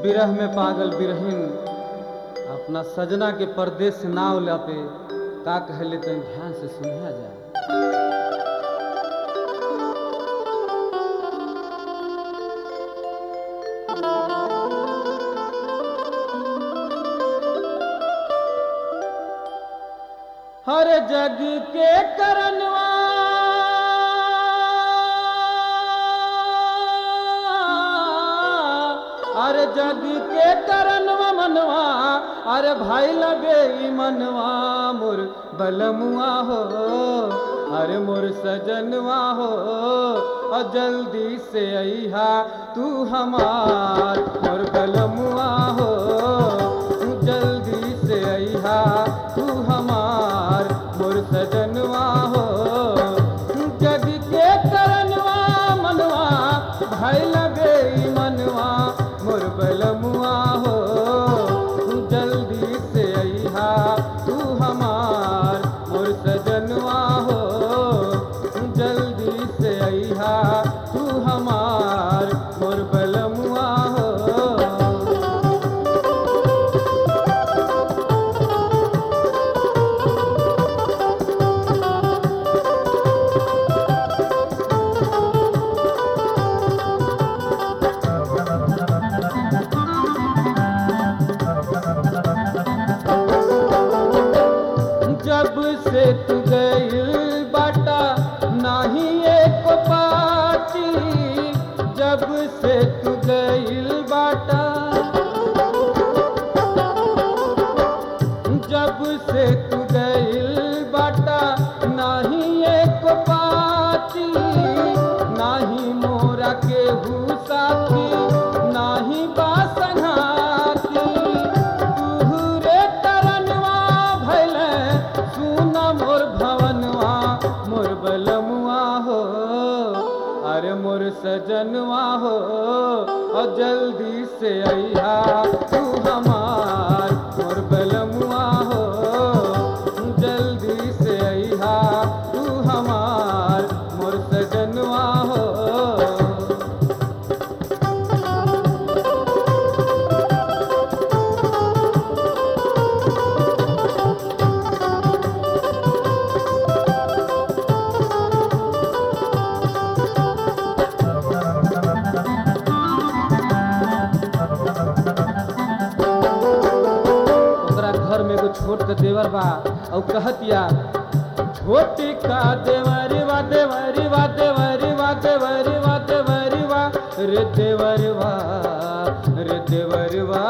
विरह में पागल बिरहिन अपना सजना के परदेश से नाव लापे का कहले तनी ध्यान से सुनिया जाए हर जग के करनवा अरे जग के करनवा मनवा अरे भाई लगे ई मनवा मोर बलमुआ हो अरे मोर सजनवा हो और जल्दी से अइहा तू हमार मोर बलमुआ हो जल्दी से अइहा तू हमार मोर सजनवा हो जग के करनवा मनवा भाई लगे ई मनवा मोर बलमुआ हो जल्दी से अइहा तू हमार मोर सजनवा हो जल्दी से अइहा तू हमार मोर बलमुआ हो जब से तू गइल बाटा नाही एक पाटी जब से तू गइल बाटा जब से तू गइल बाटा नाही एक पाटी नाही मोरा के साथी नाही बासंगाती तुहरे तरनवा भैले सुन मोर भवनवा मोर बलमुआ हो अरे मोर सजनवा हो और जल्दी से अइहा तू हमार मोर बलमुआ हो जल्दी से अइहा तू हमार मोर सजनवा हो ओकरा घर में एगो छोट के देवर बा और कहतिया छोटी का देवरी वा देवरी वा देवरी वा देवरी वा देवरी वा रे देवरी वा रे देवरी वा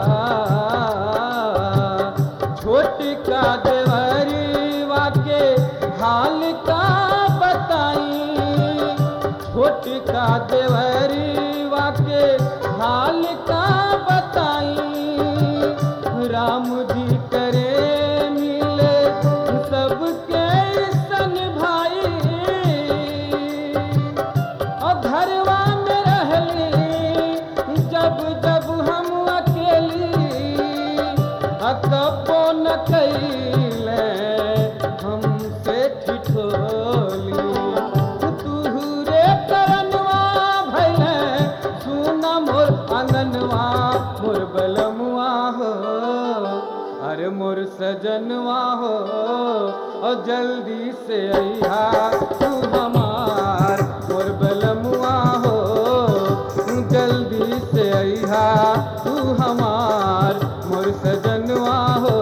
छोटी का देवरी वा के हाल का बताई छोटी का देवरी वा के हाल का बताई राम जी करे मिले सबके सन भाई और घरवा में रहली जब जब हम अकेली अकबो न कैले हमसे ठिठोली तुहरे करनवा भैले सुना मोर आंगनवा मोर बलमुआ हो अरे मोर सजनवा हो और जल्दी से अइहा तू हमार मोर बलमुआ हो जल्दी से अइहा तू हमार मोर सजनवा हो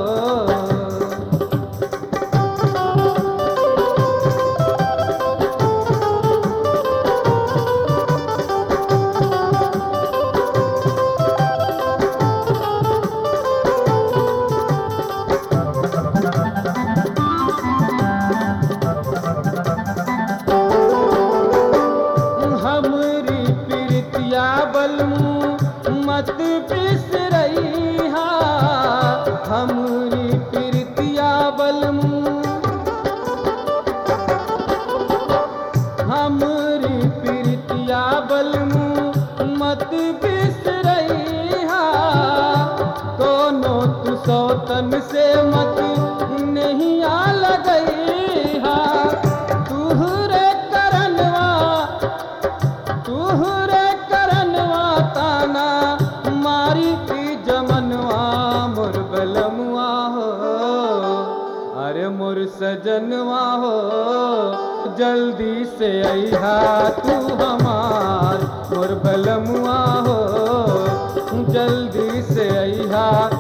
हमरी प्रीतिया बलमू मत बिसरई हा हमरी प्रीतिया बलमू हमरी प्रीतिया बलमू मत बिसरई हा कोनो तू सौतन से मत नहीं आ लगई हा तुहरे करनवा तुहरे करनवा ताना मारी सजनवा हो जल्दी से अहा तू हमार मोर भलमुआ हो जल्दी से अहा